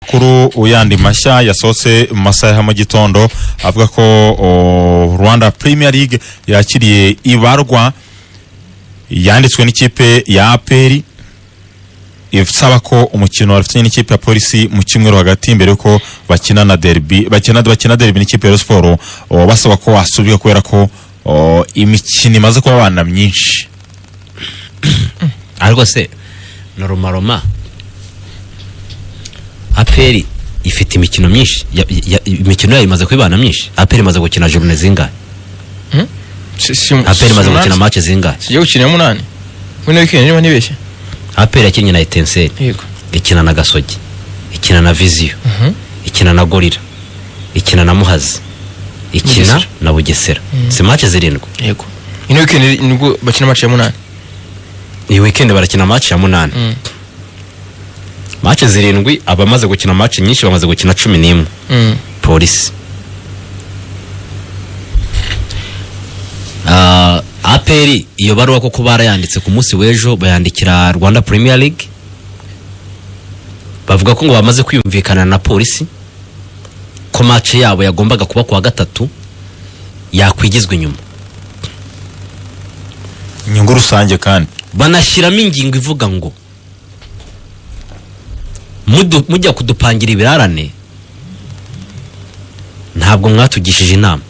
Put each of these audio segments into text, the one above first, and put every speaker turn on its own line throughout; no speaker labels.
amakuru yandi mashya yasohotse mu masaha ya mu gitondo avuga ko o, rwanda premier league yakiriye ibarwa yanditswe n'ikipe ya aperi isaba ko umukino bafitanye n'ikipe ya polisi mu cyumweru hagati mbere yuko bakina na derby bakina bakina derby n'ikipe ya siporo basaba ko wasubika kubera ko o, imikino imaze kubabana myinshi
aha rwose ni rumaroma aperi ifite imikino myinshi ya- ya- imikino yayo imaze kwibana myinshi aperi imaze gukina jorune zingahe aperi imaze gukina mace zingahe
kijya gukina iya munani muri wikendi niba ntibeshye
aperi yakinnye na etenseri
yego
ikina na gasogi ikina na viziyo ikina na gorira ikina na muhazi ikina
Bugesera.
na bugesera si mace zirindwi
yego ino wikendi nibwo bakina match ya munani
iyi wikendi barakina mace ya munani
Mm.
mace zirindwi abamaze gukina mace nyinshi bamaze gukina cumi n'imwe
Mm.
polisi Ah, aperi iyo baruwa koko barayanditse ku munsi w'ejo bayandikira rwanda premier league bavuga ko ngo bamaze kwiyumvikana na polisi ko mace yabo yagombaga kuba ku wa gatatu yakwigizwa inyuma
inyungu rusange kandi
banashyiramo ingingo ivuga ngo "Mudu- mujya kudupangira ibirarane ntabwo mwatugishije inama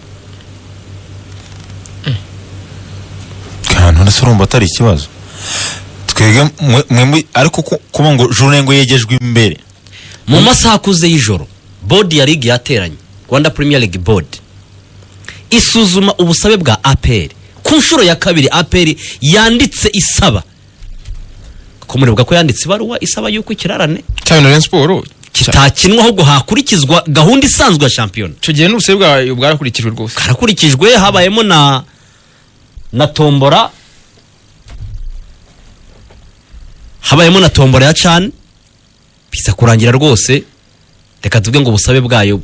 kantu ndetse urumva atari ikibazo twebwe mwe- mwe mu- ariko ku- kuba ngo jurune ngo yegejwe imbere
mu masaha akuze y'ijoro bodi ya ligi yateranye rwanda premier league board isuzuma ubusabe bwa aperi ku nshuro ya kabiri aperi yanditse isaba ko muribuka ko yanditse ibaruwa isaba y'uko ikirarane
cyane na Rayon Sport cya-
kitakinwa ahubwo hakurikizwa gahunda isanzwe ya shampiyona
icyo gihe n'ubusabe bwayo bwarakurikijwe rwose
karakurikijwe habayemo na na tombora habayemo na tombora ya cani biza kurangira rwose reka tuvuge ngo ubusabe bwayo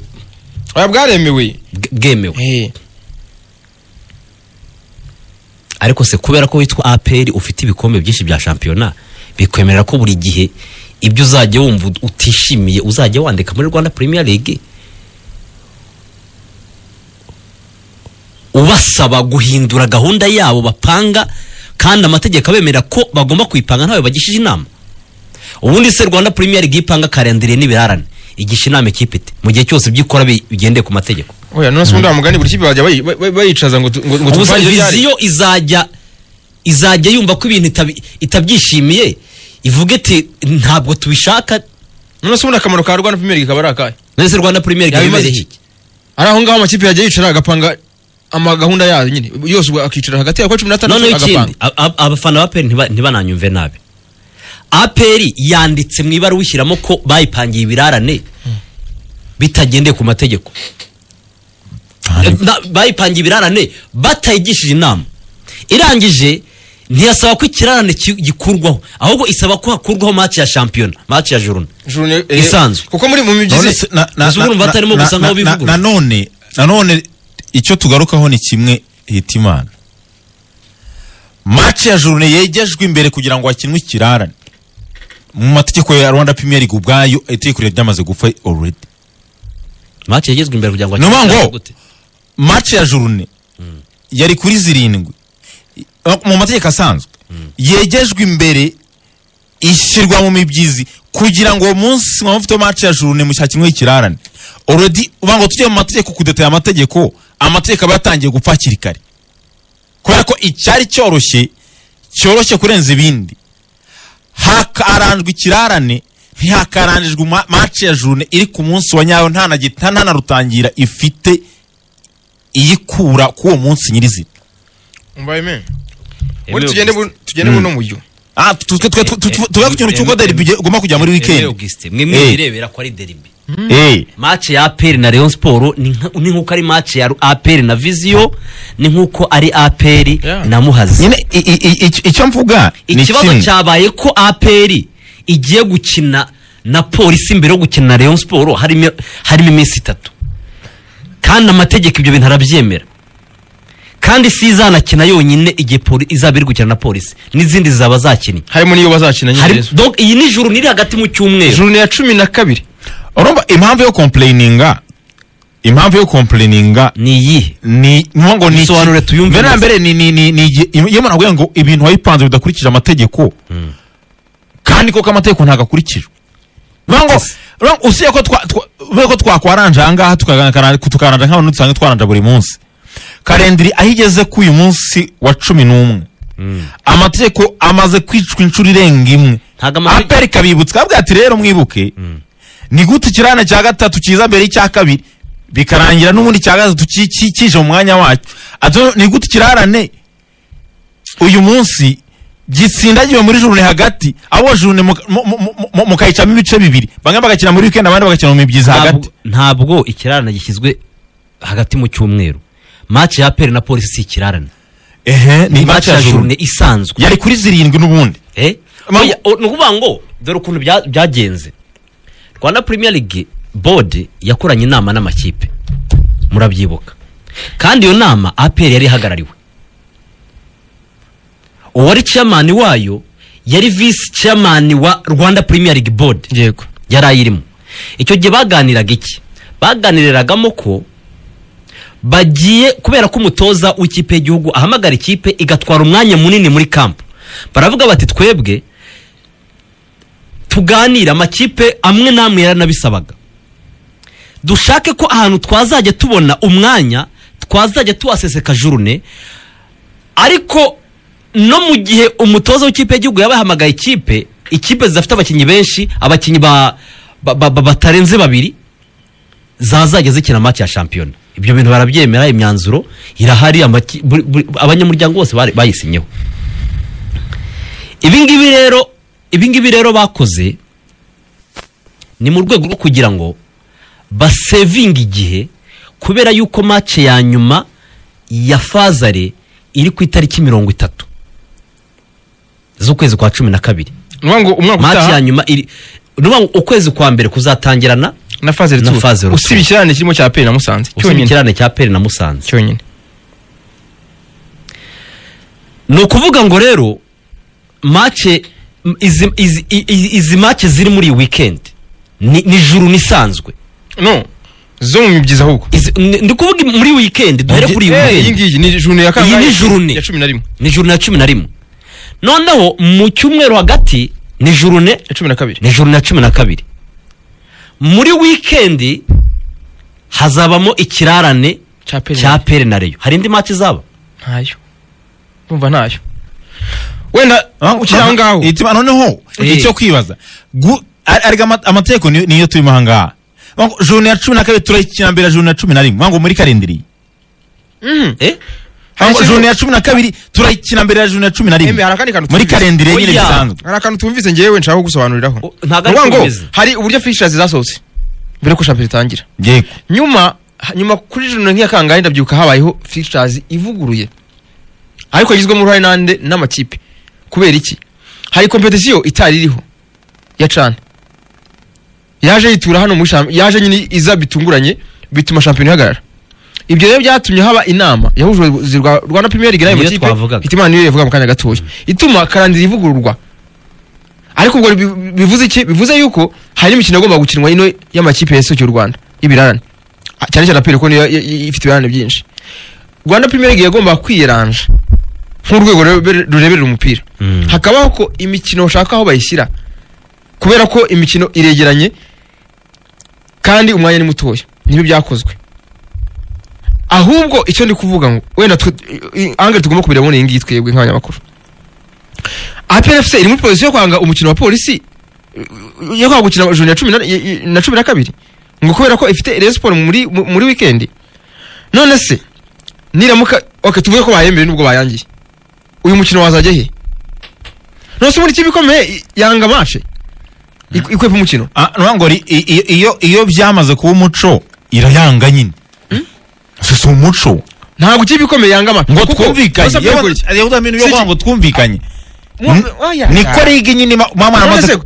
oya bwaremewe
bw- bwemewe
Eh,
ariko se kubera ko witwa aperi ufite ibikombe byinshi bya shampiyona bikwemerera ko buri gihe ibyo uzajya wumva ut- utishimiye uzajya wandika muri rwanda premier league ubasaba guhindura gahunda yabo bapanga kandi amategeko abemerera ko bagomba kuyipanga ntawe bagishije inama ubundi se rwanda premier league ipanga karendire n'ibirarane igisha inama ikipe ite mu gihe cyose ibyo ikora bi- bigendeye ku mategeko
oya none se ubundi wa mugani buri kipe bajya bayi- bay- bay- bayicaza ngo tu- ngo ngo
ubusa
tupfane ibyo byari.
viziyo izajya izajya yumva ko ibintu itabi- itabyishimiye ivuga iti ntabwo tubishaka
none se ubundi akamaro ka rwanda premier League kaba ari akahe
none se rwanda premier league
Yaba
iba
imaze
imerehe
iki?
iki?
ari aho ngaho amakipe yajya yicara agapanga ama gahunda yayo nyine yose ubwo akicara hagati ya kwa cumi n'atandatu
noneho ikindi
agapanga
a- a- abafana ba aperi ntiba- ntibananyumve nabi aperi yanditse mu ibara wishyiramo ko bayipangiye ibirarane bitagendeye ku mategeko Na- bayipangiye ibirarane batayigishije inama irangije ntiyasaba ko ikirarane ki- gikurwaho ahubwo isaba ko hakurwaho match ya shampiyona match ya juruna
Journée, eh,
Isanzwe.
kuko muri mu
None
mibyizi
se- na- na-
Mbese
na-
urumva
na-
atarimo
na-
gusa nk'aho
na- na-
bivugurura.
nanone nanone icyo tugarukaho ni kimwe hita imana maci ya jurune yegejwe imbere kugira ngo hakinwe ikirarane mu mategeko ya rwanda premier league ubwayo itegeko riba ryamaze gupfa already
match yagezwe imbere kugira ngo
Ni ukuvuga ngo-
akire gute?
maci ya jurune yari kuri zirindwi Eh, mu mategeko asanzwe yegejwe imbere ishyirwa mu mibyizi kugira ngo uwo munsi mwaba mufite maci ya jurune mushakimwe ikirarane already uvuga ngo tujye mu mategeko kudetaya amategeko amategeko aba yatangiye gupfa hakiri kare kubera ko icyari cyoroshye cyoroshye kurenza ibindi hakaranjwe ikirarane ntihakaranjwe ma- maci ya jurune iri ku munsi wa nyayo nta na gi- nta- nta na rutangira ifite iyikura k'uwo munsi nyirizina
mbaye men
Emile
ubundi tugende bu- tugende buno muryo
Ah, tu- tu- tu- tu- tu- tu- tuvuga ku kintu cy'uko derby ige- igomba kujya muri
Emile
weekend
Augustin, mwe mwe
Eh.
birebera ko ari derby
Eh,
match ya APR na Rayon Sport ni nka- ni nkuko ari match ya APR na Vizio ni nkuko ari APR
Yeah.
na Muhazi
nyine i- i- i- i- icyo mvuga ni
ikibazo
kimwe.
cyabaye ko APR igiye gukina na polisi mbere yo gukina na Rayon Sport harimo harimo iminsi itatu kandi amategeko ibyo bintu arabyemera kandi si izanakina yonyine igihe poli- izaba iri gukina na polisi n'izindi zaba zakinnye
harimo n'iyo bazakina nyine
Hari,
rero.
donc iyi ni juru niri hagati mu cyumweru
journée ya cumi na kabiri
urumva impamvu yo kompureyininga impamvu yo kompureyininga
ni iyihe
ni nuvuga ngo ni iki?
Bisobanure tuyumve
mbere na
neza.
mbere ni ni ni ni igi- iyo umuntu avuga ngo ibintu wayipanze bidakurikije amategeko kandi koko amategeko ntabwo akurikijwe uvuga ngo
Yes.
uvuga ngo usibye ko twa- twa- uvuga ko twakwaranja aha ngaha tukagaragara- tukaranja nk'abantu dusanzwe twaranja buri munsi karindiri aho igeze ku uyu munsi wa cumi n'umwe amategeko amaze kwicwa inshuro irenga imwe
Ntago amategeko-
aperi kabibutsa kabwa ati rero mwibuke ni gute ikirane cya gatatu kiza mbere y'icya kabiri bikarangira n'ubundi cya gatatu ki- ki- kije mu mwanya wacyo Ati, ni gute ikirarane uyu munsi gisindagiwe muri jurune hagati abo jurune muka- mu- mu- mu- mu- mukayicamo ibice bibiri bamwe bagakina muri wikendi abandi bagakina mu mibyizi hagati
Ntabwo- ntabwo ikirarane gishyizwe hagati mu cyumweru match ya peri na polisi si ikirarane
ehe ni
match ya jurune isanzwe
yari kuri zirindwi n'ubundi
Eh?
Ma-
Oya, o- ni ukuvuga ngo dore ukuntu bya- byagenze rwanda premier league board yakoranye inama n'amakipe murabyibuka kandi iyo nama apr yari ihagarariwe uwari chairman wayo yari vice chairman wa rwanda premier league board
yego
yari ayirimo icyo gihe baganiraga iki baganiriragamo ko bagiye kubera ko umutoza w'ikipe y'igihugu ahamagara ikipe igatwara umwanya munini muri kampu baravuga bati twebwe tuganire amakipe amwe n'amwe yaranabisabaga dushake ko ahantu twazajya tubona umwanya twazajya tuwaseseka jurune ariko no mu gihe umutoza w'ikipe y'igihugu yaba yahamagaye ikipe ikipe zidafite abakinnyi benshi abakinnyi ba, ba, ba, ba, batarenze babiri zazajya zikina match ya shampiyona ibyo bintu barabyemera imyanzuro irahari amaki- buri- buri- abanyamuryango bose bari- bayisinyeho ibi ngibi rero ibi ngibi rero bakoze ni mu rwego rwo kugira ngo basevinga igihe kubera yuko match ya nyuma ya fazare iri ku itariki mirongo itatu z'ukwezi kwa cumi na kabiri
ni ukuvuga ngo umwaka
match ya
utaha
nyuma iri ni ukuvuga ngo ukwezi kwa mbere kuzatangirana
na faze
na phase
retour
retour.
usibye ikirane kirimo cya peri na musanze
usibye
cyonyine
ikirane cya peri na musanze
cyonyine
ni ukuvuga ngo rero mace izi, izi, izi, izi mace ziri muri iyi weekend ni, ni juru nisanzwe
no zo mu mibyizi ahubwo
Izi- ni- ndi kuvuga muri weekend duhere kuri iyi
Eh, iyi
weekend
ngiyi ni jurune ya kangahe?
Iyi ni jurune.
ya cumi na rimwe
ni juru na cumi na rimwe noneho mu cyumweru hagati ni juru ne
ya cumi na kabiri
ni juru na cumi na kabiri muri wikendi hazabamo ikirarane
cya peri
cya pere na reyo hari indi match izaba
ntayo umva ntayo wenda ukiri aho ngaho
itima noneho
Eh.
icyo kwibaza Gu- ar- arega ama- amategeko niyo- niyo turimo aha ngaha Vuga ngo jurune ya cumi na kabiri turayikina mbere ya jurune ya cumi na rimwe Vuga ngo muri karindiri
Mhm.
eh
Vuga ngo
Hari
jurune ya cumi na kabiri turayikina mbere ya jurune ya cumi na
Embe,
rimwe
hari akandi kantu
muri
twumvise.
karindiri yenyewe
Oya.
bisanzwe
hari akantu tumvise ngewe nshaka kugusobanuriraho
O- ntabwo
Ni ukuvuga ngo
aritumvise.
hari uburyo fishers zasohotse mbere ko shampiyona itangira
yego
nyuma ha- nyuma kuri jurune nk'iya kangahe ndabyuka habayeho fishers ivuguruye ariko yagizwemo uruhare n'ande n'amakipe kubera iki hari kompetisiyo itari iriho ya cana yaje yitura hano muri shampiyona yaje nyine iza bitunguranye bituma shampiyona ihagarara ibyo rero byatumye haba inama yahuje ubuyobozi rwa rwanda premier league n'ayo
Niyo
makipe
twavugaga.
hitimana niyo yavuga mu kanya gatoya ituma karandira ivugururwa ariko ubwo bi- bivuze iki bivuze yuko hari imikino igomba gukinwa ino y'amakipe yasohokeye u rwanda y'ibirarane Ah, cyane cyane aperi ko niyo y- y- ifite ibirarane byinshi rwanda premier league yagomba kwiyeranja nk'urwego rurebe- rureberera umupira
Mm.
hakabaho ko imikino bashaka aho bayishyira kubera ko imikino iregeranye kandi umwanya ni mutoya nibyo byakozwe ahubwo icyo ndi kuvuga ngo wenda twe- i- i- angari tugomba kubireba muri iyi ngiyi twebwe nk'abanyamakuru APRFC iri muri pozisiyo yo kwanga umukino wa polisi eh, yo kwanga gukina juni ya cumi na- i- i- na cumi na kabiri ngo kubera ko ifite Rayon Sport muri mu- muri wikendi none se niramuka ok tuvuge ko bayembereye nubwo bayangiye uyu mukino wazajya he nose muri kibi ikomeye yanga mace ikwepa umukino
Ah, ni ukuvuga ngo ri- i- i- iyo iyo byamaze kuba umuco irayanga nyine si si umuco
ntabwo ikipe ikomeye yanga mace
ngo
kuko-
twumvikanye
Nonese
yewe-
aperi ko-
yewe Dlamini, yo
Si iki-
kuvuga ngo twumvikanye
Mwa-
N-
oya.
niko rigi nyine ma- mama
none
yaramaze
se-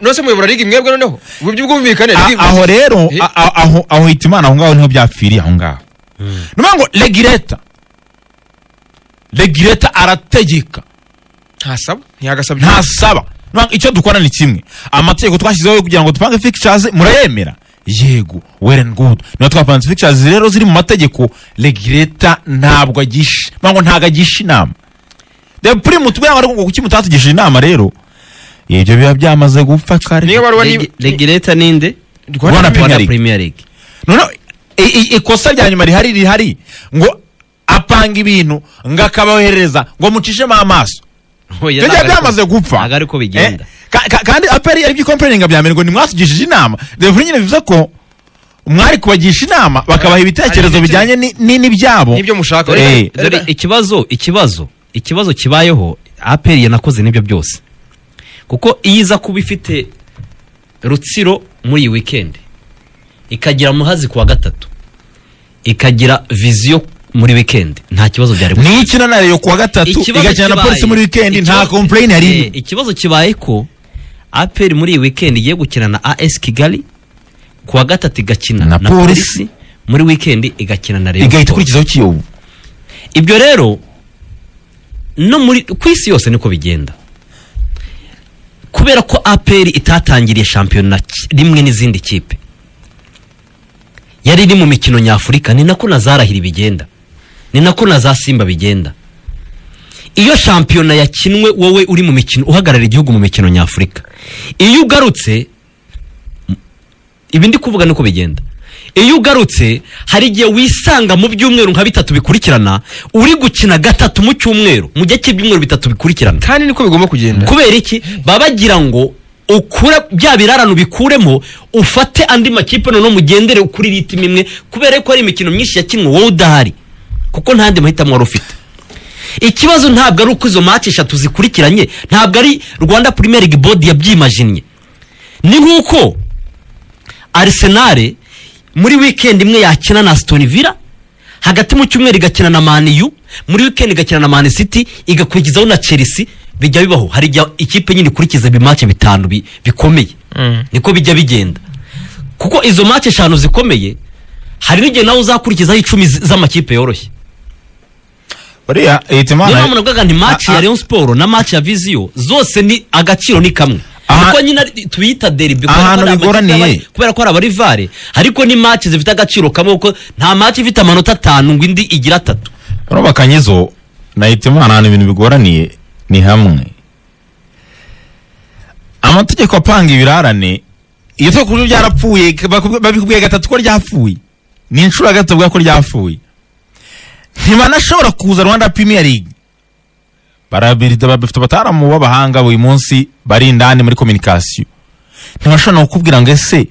nose muyobora ligi mwebwe noneho ubu by'ubwumvikane
A-
ligi-
aho rero
Eh.
a- a- aho aho hita imana aho ngaho niho byapfiriye aho ngaho ni ukuvuga ngo regireta regireta arategeka
ntasaba ntiyagasabye
ntasaba Ni ukuvuga ngo icyo dukora ni kimwe amategeko twashyizeho yo kugira ngo tupange fikishazi murayemera yego well and good niba twapanze pictures rero ziri mu mategeko regireta ntabwo agisha mpamvu ntabwo agisha inama reba puri mutubwira ngo ariko ngo kuki mutatugishije inama rero ibyo biba byamaze gupfa kare
niyo baruwa ni
Regi- regireta ninde
Rwanda Premier
rwanda
League.
premier league
noneho i- i- ikosa rya nyuma rihari rihari ngo apanga ibintu ngo akabohereza ngo mucishemo amaso
Oya,
ibyo
ntabwo
byaba
ariko-
byamaze gupfa
ntabwo ariko bigenda
Eh, ka- ka- kandi aperi aribyo ikomperinga bya mbere ngo nimwatugishije inama dore nyine bivuze ko mwari kubagisha inama bakabaha ibitekerezo
ibitekerezo.
bijyanye ni- ni- n'ibyabo
nibyo mushaka
Eh.
dore ikibazo ikibazo ikibazo kibayeho aperi yanakoze n'ibyo byose kuko iyo iza kuba ifite rutsiro muri iyi wikendi ikagira muhazi ku wa gatatu ikagira viziyo muri wikendi nta kibazo byari gufite.
nikina na reyo kuwa gatatu
Ikibazo
igakina na
kibaye-
polisi muri wikendi nta
ikibazo-
kompleyini yari
Eh, ikibazo kibaye ko aperi muri iyi wikendi igiye gukina na as kigali ku wa gatatu igakina
Na
na,
Polisi.
polisi muri wikendi igakina na Rayon
igahita
Sports.
ikurikizaho kiyovu
ibyo rero no muri ku isi yose niko bigenda kubera ko aperi itatangiriye shampiyona ki- rimwe n'izindi kipe yari iri mu mikino nyafurika ni nako na zarahiri bigenda ni nako na za simba bigenda iyo shampiyona yakinwe wowe uri mu mikino uhagarara igihugu mu mikino nyafurika iyo ugarutse ibi ndi kuvuga nuko bigenda iyo ugarutse hari igihe wisanga mu byumweru nka bitatu bikurikirana uri gukina gatatu mu cyumweru mu gihe cy'ibyumweru bitatu bikurikirana
kandi niko bigomba kugenda
kubera iki baba bagira ngo ukure bya birarano bikuremo ufate andi makipe noneho mugendere kuri ritime imwe kubera ko hari imikino myinshi yakinwe wowe udahari kuko nta yandi mahitamo wari ufite ikibazo ntabwo ari uko izo match eshatu zikurikiranye ntabwo ari rwanda premier league board yabyimajinnye ni nk'uko Arsenal muri weekend imwe yakina na Aston Villa hagati mu cyumweru igakina na Man U muri weekend igakina na Man City igakurikizaho na Chelsea bijya bibaho hari igihe ikipe nyine ikurikiza ibimace bitanu bi- bikomeye
Mm.
niko bijya bigenda kuko izo mace eshanu zikomeye hari n'igihe nawe uzakurikizaho icumi z- z'amakipe yoroshye
buriya leta
niyo
imana
mpamvu navugaga nti match
Ah,
ya
ah.
Rayon Sport na match ya Vizio zose ni agaciro ni kamwe
Aha-
kuko nyine ari- tubiyita derby kubera
Ahantu
ko ari amakipe
bigoraniye.
y'abari- kubera ko ari abarivare ariko ni match zifite agaciro kamwe kuko nta match ifite amanota atanu ngo indi igira atatu
bano bakanyizo na leta imana ahantu ibintu bigoraniye ni hamwe amategeko apanga ibirarane iyo tuba kubyo byarapfuye bakubw- babikubwiye gatatu ko ryapfuye ni inshuro ya gatatu bavuga ko ryapfuye ntibanashobora kuza rwanda premier league barabirida bafite abataaramu b'abahanga buri munsi bari indani muri communication ntibashobora no kukubwira ngo ese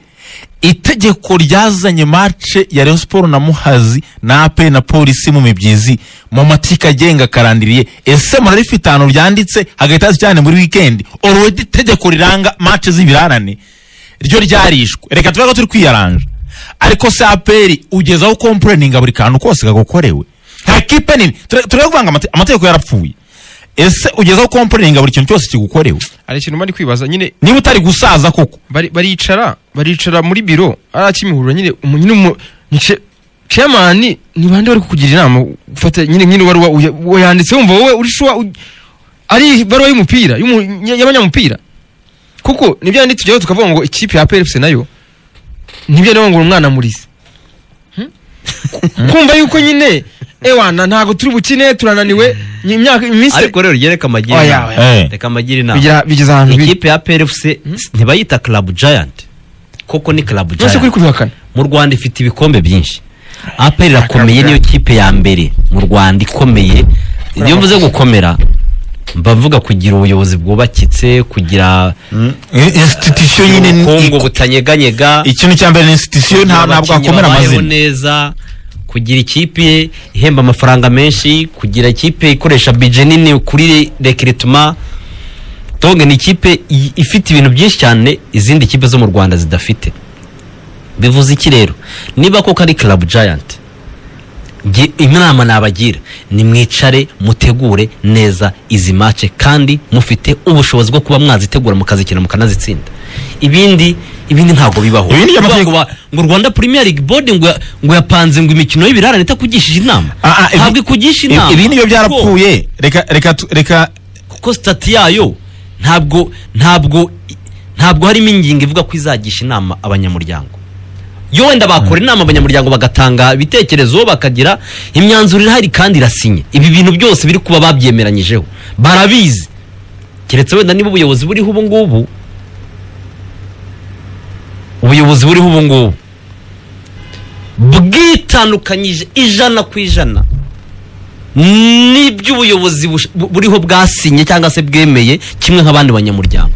itegeko ryazanye mace ya Rayon Sport na Muhazi na AP na polisi mu mibyizi mu mateka agenga karandiriye ese murarifite ahantu ryanditse hagahita haza cyane muri weekend already itegeko riranga mace z'ibirarane ryo ryarishwe reka tuvuge ko turi kwiyaranja ariko se aperi ugezaho kompureninga buri kantu kose kagukorewe nta kipe nini turavuga ngo amate- amategeko yarapfuye ese ugezaho kompureninga buri kintu cyose kigukorewe
hari ikintu mba ndi kwibaza nyine
niba utari gusaza koko
bari- baricara baricara muri biro ari akimihurura nyine umu- nyine umu- ni ce- chairman ni bande bari kukugira inama ufata nyine nk'ino baruwa uya- uwo yanditse wumva wowe uri shuwa u- ari ibaruwa y'umupira y'umu- y- y'abanyamupira kuko nibyo yandi tujyaho tukavuga ngo ikipe ya PFC nayo nibyo nawe ngo umwana murize kumva yuko nyine ewana ntago turi bukine turananiwe ni imyaka iminsi
ariko rero ryereka amagira
Oya,
inama
oya.
reka amagira inama
bigira bigeza ahantu biri
ikipe ya PLFC ntibayita club giant kuko ni club
nose kuri
giant
kubihakana
mu Rwanda ifite ibikombe byinshi APR irakomeye niyo kipe ya mbere mu Rwanda ikomeye iyo mvuze gukomera mbavuga kugira ubuyobozi bwubakitse kugira
institution nyine ni-
ubukungu
iko-
butanyeganyega
ikintu cya mbere ni institution nta ntabwo
abakinnyi
hakomera
babayeho
amazina
neza kugira ikipe ihemba amafaranga menshi kugira ikipe ikoresha bije nini kuri rekirituma donge ni ikipe i- ifite ibintu byinshi cyane izindi kipe zo mu rwanda zidafite bivuze iki rero niba koko ari club giant nge- inama nabagira ni mwicare mutegure neza izi mace kandi mufite ubushobozi bwo kuba mwazitegura mukazikina mukanazitsinda ibindi ibindi ntabwo bibaho
Ibindi by'amategeko-
Kuvuga ngo ba- ngo rwanda premier league board ngo ya- ngo yapanze ngo imikino y'ibirarane itakugishije inama
Ah, ah, ibi-
ntabwo ikugisha
ibi-
inama
ibi nibyo
Kuko-
byarapfuye reka reka tu- reka
kuko sitati yayo ntabwo ntabwo ntabwo harimo ingingo ivuga ko izagisha inama abanyamuryango yo wenda bakora inama abanyamuryango bagatanga ibitekerezo bakagira imyanzuro irahari kandi irasinye ibi bintu byose biri kuba babyemeranyijeho barabizi keretse wenda niba ubuyobozi buriho ubu ngubu ubuyobozi buriho ubu ngubu bwitandukanyije ijana ku ijana n'iby'ubuyobozi bush- bu- buriho bwasinye cyangwa se bwemeye kimwe nk'abandi banyamuryango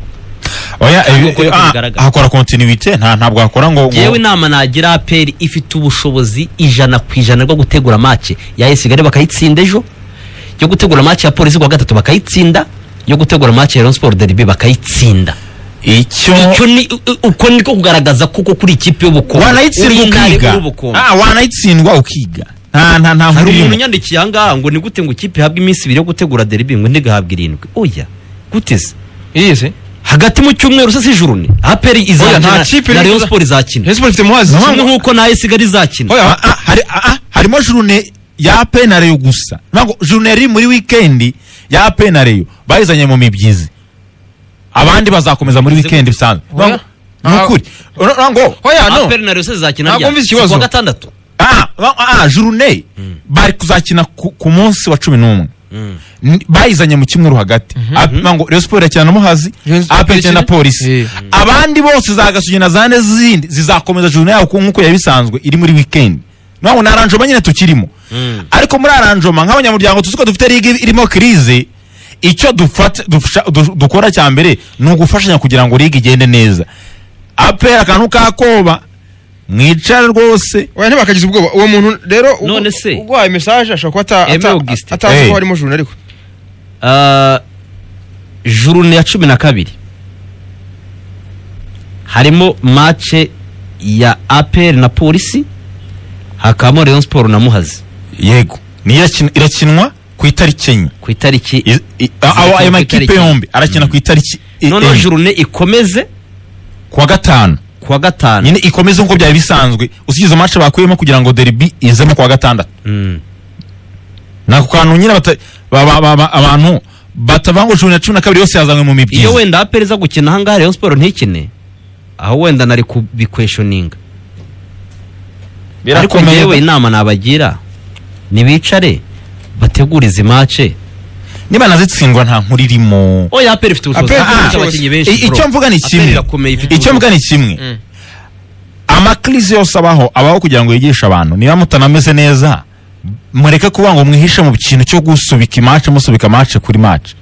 oya
Ntabwo
ibi-
uko yako
ah,
bigaragara.
hakora kontinuwite nta ntabwo hakora ngo ngo-
yewe inama nagira aperi ifite ubushobozi ijana ku ijana bwo gutegura mace ya esigare bakayitsinda ejo yo gutegura mace ya polisi kuwa gatatu bakayitsinda yo gutegura mace ya Rayon Sport Derby bakayitsinda
icyo
icyo ni u- u- uko niko kugaragaza kuko kuri ikipe y'ubukombe
wanayitsindwa
uri intare
ukiga
uri ubukombe.
Ah, wanayitsindwa ukiga nta nta nta
hari
nkuru
umuntu
irimo.
unyandikiye ahangaha ngo ni gute ngo ikipe ihabwe iminsi ibiri yo gutegura derby ngo ntigahabwe irindwi oya gute se
yiyese
hagati mu cyumweru se si ijuru ni aperi
Oya, nta
izakina
kipe
na
iri
Rayon
kuza-
Sport izakina
hezbo ifite muhazi
kimwe nk'uko na esigare izakina
Oya.
Ah, ah, hari- ah, ah, harimo jurune ya penareyo gusa ntabwo jurune yari muri wikendi ya penareyo bayizanye mu mibyizi abandi bazakomeza muri wikendi bisanzwe
Oya.
Ntabwo- ni ukuri Ura- ura- ngo
oya no
aperi na Rayon Sport izakina
Ntabwo
ryari?
mvuze
Si kuwa
ikibazo.
gatandatu
Ah, ah, ah, jurune bari kuzakina ku ku munsi wa cumi n'umwe N- bayizanye mu kimweru hagati Ap- ngo Rayon Sport irakina na muhazi
Rayon Sport
apel na
irakina?
polisi
Eh.
abandi bose za gasugi na zane zindi zizakomeza jurune yabo ku- nk'uko bisanzwe iri muri weekend ntabwo ni aranjoma nyine tukirimo ariko muri aranjoma nk'abanyamuryango tuzi ko dufite liga irimo kirize icyo dufata- dufasha- du- dukora cya mbere ni ugufashanya kugira ngo liga igende neza apel akantu kakoba mwicare rwose
oya ntibakagize ubwoba uwo muntu rero ugu-
None se?
uguhaye mesaje ashobora kuba ata-
Aime
ata-
Augustin.
atazi
Eh.
ko harimo juru ariko
Ah, jurune ya cumi na kabiri harimo mace ya aperi na polisi hakabamo Rayon Sport na muhazi
yego niyo irakin- irakinwa ku itariki enye
ku itariki
I- i- a- aho ayo
ku
makipe
itariki.
yombi arakina ku itariki i-
noneho
enye.
jurune ikomeze
kuwa gatanu
kuwa gatanu
nyine ikomeze nk'uko byari bisanzwe usigize izo match bakuyemo kugira ngo derby izemo kuwa gatandatu
Mm.
ni ako kantu nyine bata- ba- ba- ba- ba- abantu batavuga ngo cumi na cumi na kabiri yose yazanywe mu
iyo
mibyizi
wenda aperi iza gukina ahangaha Rayon Sport ntikine aho wenda nari kubikweshoninga ariko ngewe inama nabagira nibicare bategure izi mace
niba nazitsindwa nta nkuru irimo
oya aperi ifite ubushobozi
APR ifite
ifite
ubushobozi.
abakinnyi benshi
I-
bro.
icyo mvuga ni
APR
kimwe
irakomeye ifite
icyo mvuga ni
Mm.
kimwe amakirisi yose abaho abaho kugira ngo yigishe abantu niba mutanameze neza mureke kuvuga ngo mwihishe mu kintu cyo gusubika imace musubika amace kuri mace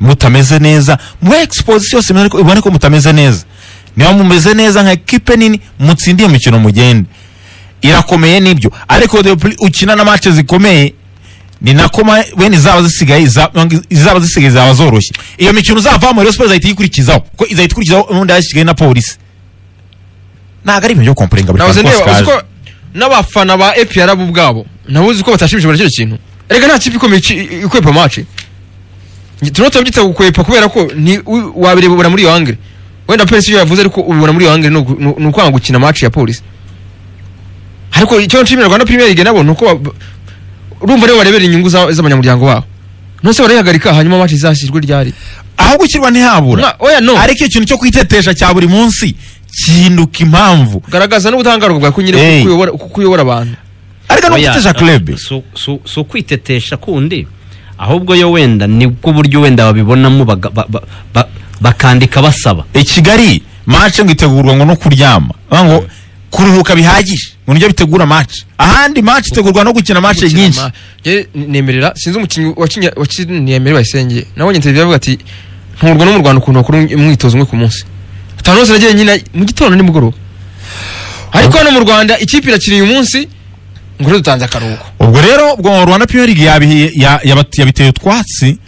mutameze neza muri exposition yose mubone ko- ibone ko mutameze neza niba mumeze neza nka ekipe nini mutsindiye imikino mugende irakomeye nibyo ariko the pl- ukina na mace zikomeye ni nako ma- wenda izaba zisigaye iza- izaba zisigaye zaba zoroshye iyo mikino uzavamo rero siporo izahita iyikurikizaho kuko izahita ikurikizaho ubundi yashyigaye na polisi ntabwo ari ibintu byo komporinga buri
nahoze
kantu kose
ndeba uzi
kaje
ko n'abafana ba APR bo ubwabo nabo uzi ko batashimishijwe na kino kintu erega nta kipe ikomeye iki- i- ikwepa mace turimo turabyita gukwepa kubera ko ni- u- wabireba ubona muri iyo angire wenda polisi iyo yavuze ariko ubibona muri iyo angire ni uku- ni ni ukwanga gukina mace ya polisi ariko icyo nshimira rwanda premier league nabo ni uko ba- urumva rero barebera inyungu za- z'abanyamuryango babo nose barayihagarika hanyuma mace izashyirwe ryari
aho gushyirwa ntihabura
Na- oya no
ariko ikintu cyo kwitetesha cya buri munsi kinduka impamvu
garagaza n'ubudahangarwa bwawe ko nyine
Hey.
kuko uyobora- kuko uyobora abantu
ariko no
Oya,
gutetesha klebe
si- si- si ukwitetesha kundi ahubwo yo wenda nibwo buryo wenda babibonamo baga- ba- ba- ba- bakandika basaba
i kigali mace ngo itegurwa ngo no kuryama Bavuga ngo kuruhuka bihagije ngo nibyo bitegura mace ahandi mace itegurwa no gukina mace
gukina
nyinshi
ma- Ye- nemerera sinzi umukinnyi wakinnye- wakiniye Emery Bayisenge nabonye interview avuga ati nturwa no mu Rwanda ukuntu bakora umwitozo umwe ku munsi atanu hose nagiye nyina mu gitondo nimugoroba ariko hano mu Rwanda ikipe irakina uyu munsi ngo rero dutanze akaruhuko
ubwo rero ubwo rwanda premier league yabihi- ya- yabat- yabiteye utwatsi